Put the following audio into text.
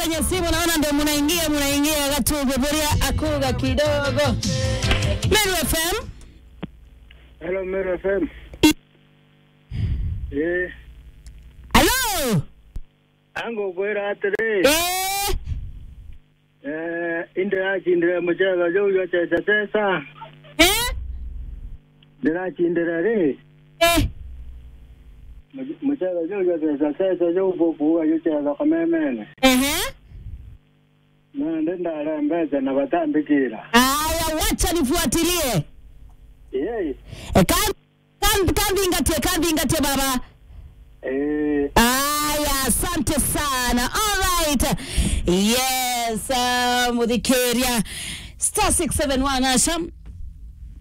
kwenye simu, naona ndio munaingia munaingia Gatuge Buria akuga kidogo. Meru FM. Hello, Meru FM. Eh, Hello. ango kwera atere. Eh. Eh, inde achindire muchega jo yo tesa tesa. Eh. Ndira achindire re. Eh. Muchega jo yo tesa tesa jo bobu yo chega kamemene. Ehe. Na ndenda ra mbeza na batambikira. Aya, wacha nifuatilie. Eh, E, kam, kam, kambingatie kambingatie baba. eh, Aya, asante sana. All right. Yes, uh, Mudhikeria. Star 671 Asham.